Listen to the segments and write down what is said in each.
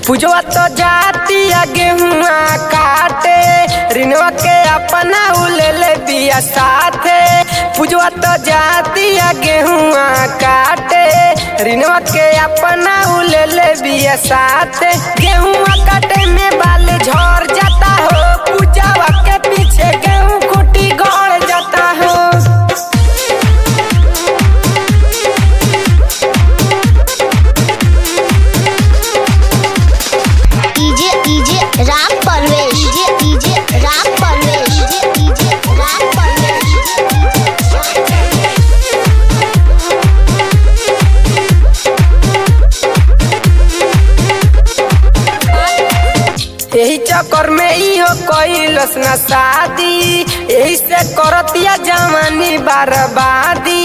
पूजवा तो जाती गेहुआ काटे रिनवा के अपना उले ले बिया साथे पूजवा तो जाती गेहुआ काटे रिनवा के अपना उले ले बिया साथे गेहुआ काटे में बाल झड़ जाता हो पूजवा के पीछे गेहूं खूटी गड़ जाता हो DJ DJ Ram Parvesh DJ DJ Ram Parvesh DJ DJ Ram Parvesh यही चक्कर में इहो कैलस न शादी यही से करतिया जवानी बर्बादी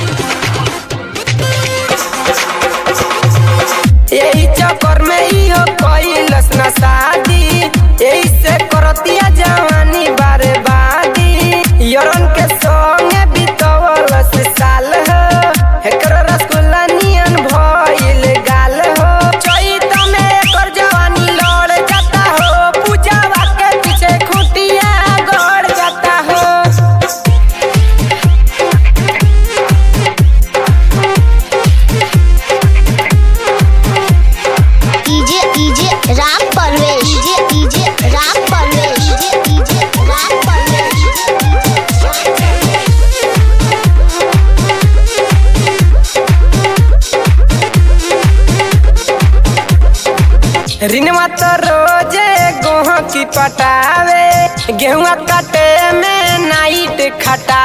यही चक्कर में इहो कैलस न शादी यही से करतिया जवानी बर्बादी यरन के संगे बितवलस साल हो एकरो रसगुल्ला नियन भइल गाल हो चैत में एकर जवानी लड़ जाता हो पूजावा के पीछे खुटिया गड़ जाता हो DJ DJ Ram Parvesh DJ DJ Ram Parvesh DJ DJ Ram Parvesh रिनवा तो रोजे गोह की पटावे गेहुआ काटे में नाइट खटा